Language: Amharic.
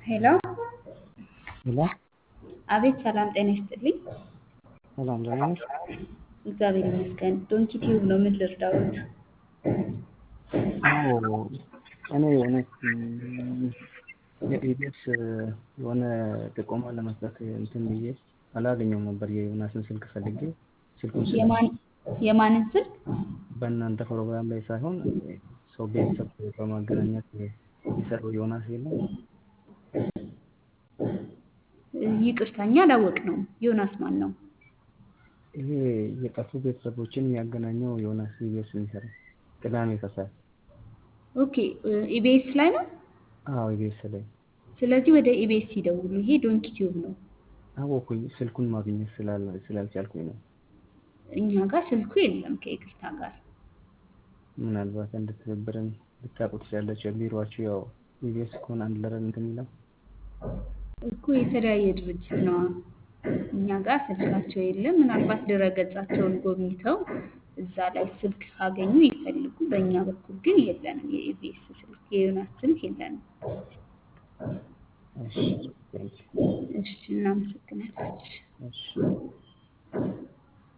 ሄሎ ሄሎ አቤት ሰላም ጤና ይስጥልኝ። ሰላም ደህና ነሽ? እግዚአብሔር ይመስገን። ዶንኪ ቲዩብ ነው። ምን ልርዳዎት? አዎ እኔ የሆነች የኢቢኤስ የሆነ ጥቆማ ለመስጠት እንትን ብዬ አላገኘውም ነበር የዮናስን ስልክ ፈልጌ ስልኩን ስለ የማን የማንን ስልክ? በእናንተ ፕሮግራም ላይ ሳይሆን ሰው ቤተሰብ በማገናኘት የሰራው ዮናስ የለም ይቅርታ እኛ አላወቅነውም። ዮናስ ማን ነው? ይሄ የጠፉ ቤተሰቦችን የሚያገናኘው ዮናስ ኢቢኤስ የሚሰራ ቅዳሜ ከሰዓት ኦኬ ኢቢኤስ ላይ ነው። አዎ ኢቢኤስ ላይ ስለዚህ ወደ ኢቢኤስ ይደውሉ። ይሄ ዶንኪ ቲዩብ ነው። አወኩኝ ስልኩን ማግኘት ስላል- ስላልቻልኩኝ ነው እኛ ጋር ስልኩ የለም ከይቅርታ ጋር። ምናልባት እንደ ትብብርን ልታውቁ ትችላላችሁ ቢሮችሁ ያው ኢቢኤስ ከሆነ አንድ ለረን እንትን የሚለው እኮ የተለያየ ድርጅት ነው። እኛ ጋር ስልካቸው የለም። ምናልባት ድረገጻቸውን ጎብኝተው እዛ ላይ ስልክ ካገኙ ይፈልጉ። በእኛ በኩል ግን የለንም። የኢቢኤስ ስልክ የዮናስ ስልክ የለንም። እሺ ቴንኪው እሺ እናመሰግናለን። እሺ